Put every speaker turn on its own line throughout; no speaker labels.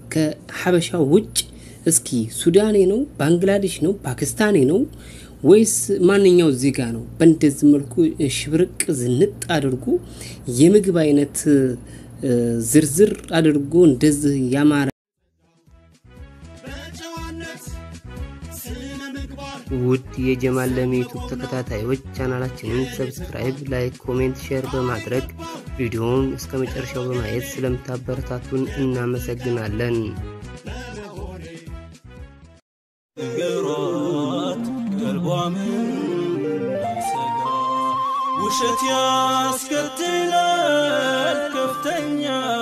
ከሀበሻ ውጭ እስኪ ሱዳኔ ነው፣ ባንግላዴሽ ነው፣ ፓኪስታኔ ነው ወይስ ማንኛው ዜጋ ነው? በእንደዚህ መልኩ ሽብርቅ ዝንጥ አድርጎ የምግብ አይነት ዝርዝር አድርጎ እንደዚህ ያማረ ውድ የጀማል ለሚ ዩቱብ ተከታታዮች ቻናላችንን ሰብስክራይብ፣ ላይክ፣ ኮሜንት፣ ሼር በማድረግ ቪዲዮውን እስከ መጨረሻው በማየት ስለምታበረታቱን እናመሰግናለን።
ነገሯት ቀልቧም እንዳይሰጋ ውሸት ያስከትላል ከፍተኛ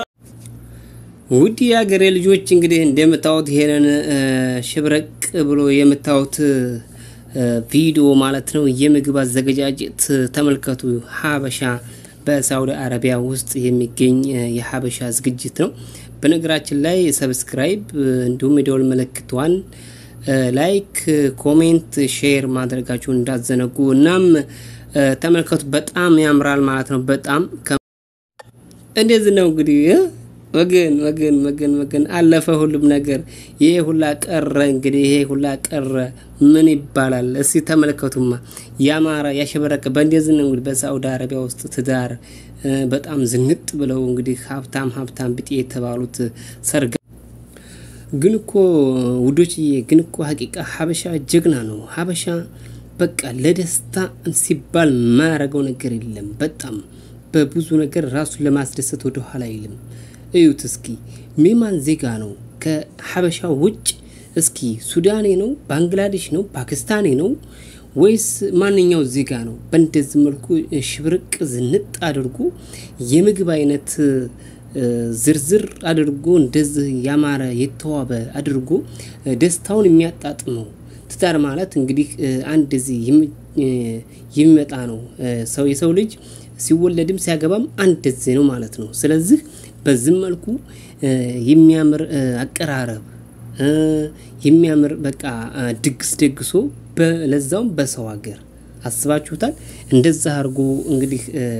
ውድ የሀገሬ ልጆች እንግዲህ እንደምታዩት ይሄንን ሽብረቅ ብሎ የምታዩት ቪዲዮ ማለት ነው የምግብ አዘገጃጀት ተመልከቱ። ሀበሻ በሳውዲ አረቢያ ውስጥ የሚገኝ የሀበሻ ዝግጅት ነው። በነገራችን ላይ ሰብስክራይብ እንዲሁም የደወል ምልክቷን ላይክ፣ ኮሜንት፣ ሼር ማድረጋችሁን እንዳዘነጉ። እናም ተመልከቱ በጣም ያምራል ማለት ነው። በጣም እንደዚህ ነው እንግዲህ ወገን ወገን ወገን ወገን አለፈ ሁሉም ነገር። ይሄ ሁላ ቀረ እንግዲህ ይሄ ሁላ ቀረ ምን ይባላል? እስቲ ተመልከቱማ ያማረ ያሸበረቀ በእንደዚህ ነው እንግዲህ በሳውዲ አረቢያ ውስጥ ትዳር በጣም ዝንጥ ብለው እንግዲህ ሀብታም ሀብታም ብጤ የተባሉት ሰርግ ግን እኮ ውዶችዬ፣ ግን እኮ ሀቂቃ ሀበሻ ጀግና ነው። ሀበሻ በቃ ለደስታ ሲባል ማያረገው ነገር የለም። በጣም በብዙ ነገር ራሱን ለማስደሰት ወደ ኋላ አይልም። እዩት እስኪ ሜማን ዜጋ ነው ከሀበሻ ውጭ እስኪ ሱዳኔ ነው፣ ባንግላዴሽ ነው፣ ፓኪስታኔ ነው ወይስ ማንኛው ዜጋ ነው? በእንደዚህ መልኩ ሽብርቅ ዝንጥ አድርጎ የምግብ አይነት ዝርዝር አድርጎ እንደዚህ ያማረ የተዋበ አድርጎ ደስታውን የሚያጣጥመው ትዳር ማለት እንግዲህ አንድ እዚህ የሚመጣ ነው። ሰው የሰው ልጅ ሲወለድም ሲያገባም አንድ እዚህ ነው ማለት ነው። ስለዚህ በዚህ መልኩ የሚያምር አቀራረብ የሚያምር በቃ ድግስ ደግሶ ለዛውም በሰው ሀገር አስባችሁታል። እንደዛ አድርጎ እንግዲህ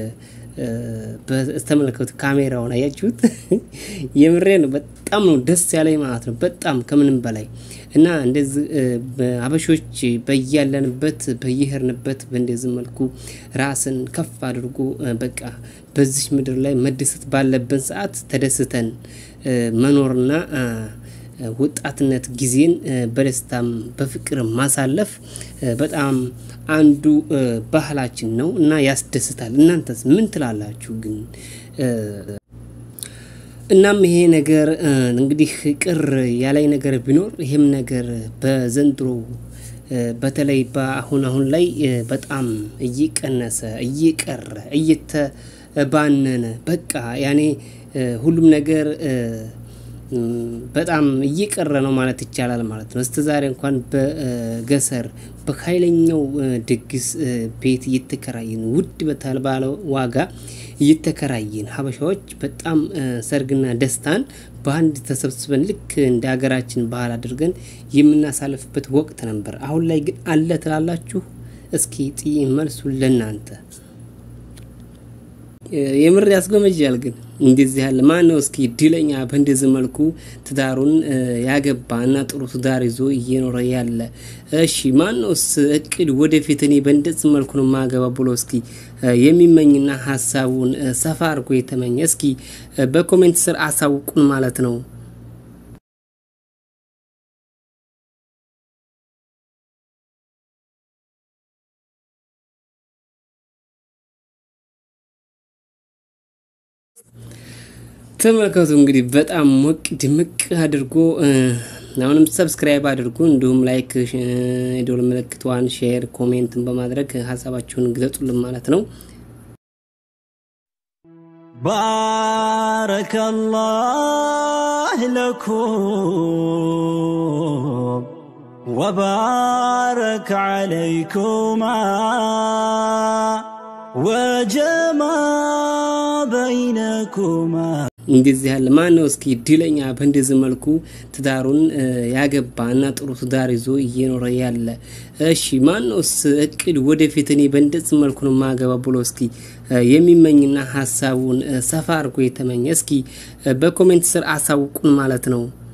በስተመለከቱ ካሜራውን አያችሁት? የምሬ ነው። በጣም ነው ደስ ያለኝ ማለት ነው። በጣም ከምንም በላይ እና እንደዚህ አበሾች በያለንበት በየሄድንበት በእንደዚህ መልኩ ራስን ከፍ አድርጎ በቃ በዚች ምድር ላይ መደሰት ባለብን ሰዓት ተደስተን መኖርና ወጣትነት ጊዜን በደስታም በፍቅር ማሳለፍ በጣም አንዱ ባህላችን ነው እና ያስደስታል። እናንተስ ምን ትላላችሁ? ግን እናም ይሄ ነገር እንግዲህ ቅር ያላይ ነገር ቢኖር ይህም ነገር በዘንድሮ በተለይ በአሁን አሁን ላይ በጣም እየቀነሰ እየቀረ እየተባነነ በቃ ያኔ ሁሉም ነገር በጣም እየቀረ ነው ማለት ይቻላል ማለት ነው። እስከ ዛሬ እንኳን በገሰር በኃይለኛው ድግስ ቤት እየተከራየን ውድ በተባለ ዋጋ እየተከራየን ሀበሻዎች በጣም ሰርግና ደስታን በአንድ ተሰብስበን ልክ እንደ ሀገራችን ባህል አድርገን የምናሳልፍበት ወቅት ነበር። አሁን ላይ ግን አለ ትላላችሁ? እስኪ ጥይ መልሱን ለእናንተ የምር ያስጎመጃል። ግን እንደዚህ ያለ ማን ነው እስኪ እድለኛ በእንደዚህ መልኩ ትዳሩን ያገባ እና ጥሩ ትዳር ይዞ እየኖረ ያለ? እሺ ማን ነውስ እቅድ ወደፊት እኔ በእንደዚህ መልኩ ነው ማገባ ብሎ እስኪ የሚመኝና ሀሳቡን ሰፋ አድርጎ የተመኘ እስኪ በኮሜንት ስር አሳውቁን ማለት ነው። ተመልከቱ እንግዲህ በጣም ሞቅ ድምቅ አድርጎ አሁንም ሰብስክራይብ አድርጉ፣ እንዲሁም ላይክ፣ የደወል ምልክቷን ሼር፣ ኮሜንትን በማድረግ ሀሳባችሁን ግለጡልን ማለት ነው።
ባረከላህ ለኩም ወባረክ ዓለይኩማ ወጀማ በይነኩማ
እንደዚህ ያለ ማን ነው እስኪ እድለኛ በእንደዚህ መልኩ ትዳሩን ያገባ እና ጥሩ ትዳር ይዞ እየኖረ ያለ? እሺ ማን ነውስ እቅድ ወደፊት እኔ በእንደዚህ መልኩ ነው ማገባ ብሎ እስኪ የሚመኝና ሀሳቡን ሰፋ አድርጎ የተመኘ እስኪ በኮሜንት ስር አሳውቁን ማለት ነው።